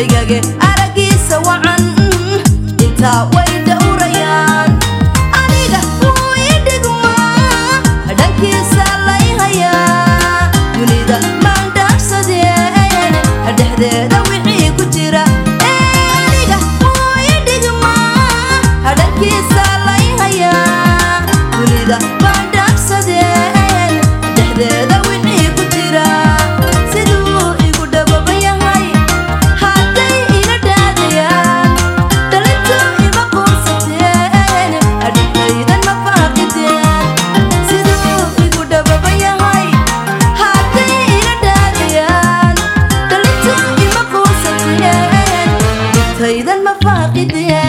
dhegage aragiisa wacan intaa way dhowrayaan aniga wuu ii dhigmaa dhankiisa lay hayaa dunida maan dhaafsadeen dhexdeeda wixii ku jira aniga wuu ii dhigmaa dhankiisa lay hayaa dunida maan dhaafsadeen dhexdeeda wixii ku jira siduu igu dhababa yahay hadday ila dhaadayaan dhalintu ima quursateen adhigaydan ma faaqideen siduu igu dhababa yahay hadday ila dhaadayaan dhalintu ima quursateen dhigtaydan ma faaqideen